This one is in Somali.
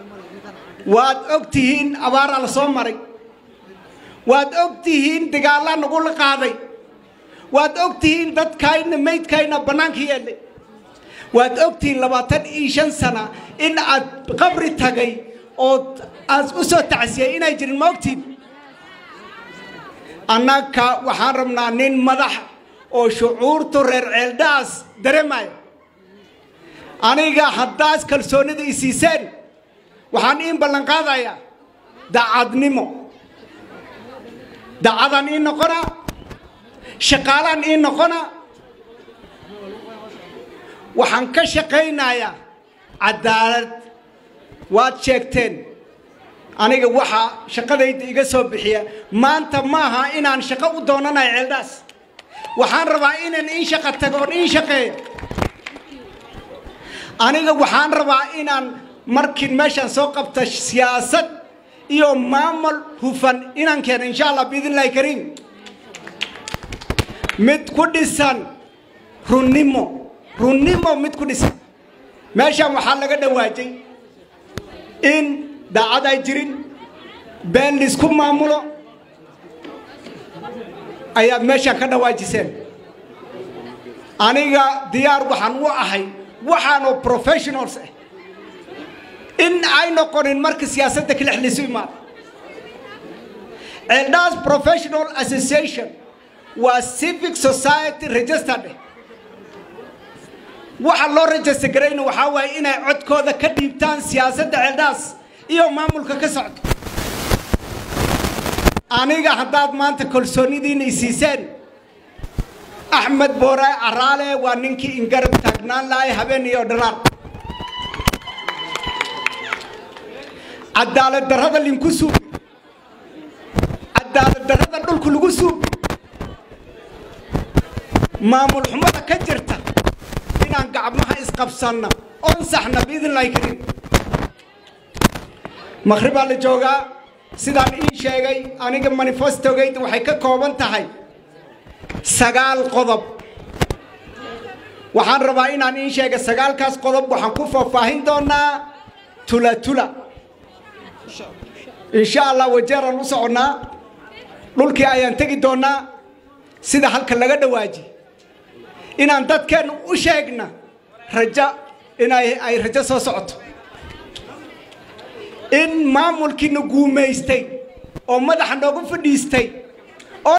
waad og tihiin abaaraa la soo maray waad og tihiin dagaallaa nagula qaaday waad og tihiin dadkayna maydkayna bannaanka yeelnay waad og tihiin labaatan iyo shan sana in aad qabri tagay oo aad u soo tacsiyay inay jirin ma ogtiin annaga waxaan rabnaa nin madax oo shucuurtu reer ceeldhaas dareemaya aniga haddaas kalsoonida i siiseen waxaan iin ballan qaadayaa dacadnimo dacadaan ii noqonaa shaqaalaan ii noqonaa waxaan ka shaqaynayaa cadaalad waad sheegteen aniga waxaa shaqadayda iga soo bixiya maanta maaha inaan shaqo u doonanayo ceeldhaas waxaan rabaa inaan ii shaqo tago oon ii shaqeeyo aniga waxaan rabaa inaan markii meeshaan soo qabta siyaasad iyo maamul hufan inaan keeno insha allah biidn illahi kariim mid ku dhisan runnimo runnimo mid ku dhisan meeshaan waxaa laga dhawaajay in daacad ay jirin been laisku maamulo ayaad meeshaan ka dhawaajiseen aniga diyaar waxaan u ahay waxaanoo professionals ah in ay noqonin marka siyaasadda kalix laysu imaado ceeldhaas professional association waa civic society registered eh waxa loo register garayna waxaa waaye inay codkooda ka dhiibtaan siyaasadda ceeldhaas iyo maamulka ka socda aniga haddaad maanta kalsoonidiina i siiseen axmed boore caraale waa ninkii ingarab taagnaan lahay habeen iyo dhalaar cadaalad darrada linku suubi cadaalad darrada dhulku lagu suubi maamul xumada ka jirta inaan gacmaha isqabsanna oon saxna biidn illahi kariim maqhribaa la joogaa sidaan ii sheegay aniga manifestogayda waxay ka kooban tahay sagaal qodob waxaan rabaa inaan ii sheega sagaalkaas qodob waxaan ku faahfaahin doonaa tula tula insha allah wajeeraan u soconnaa dhulkii ayaan tegi doonaa sida halka laga dhawaaji inaan dadkeenna u sheegna rajo inay ay rajo soo socoto in maamulkiina guumaystay oo madaxa noogu fadhiistay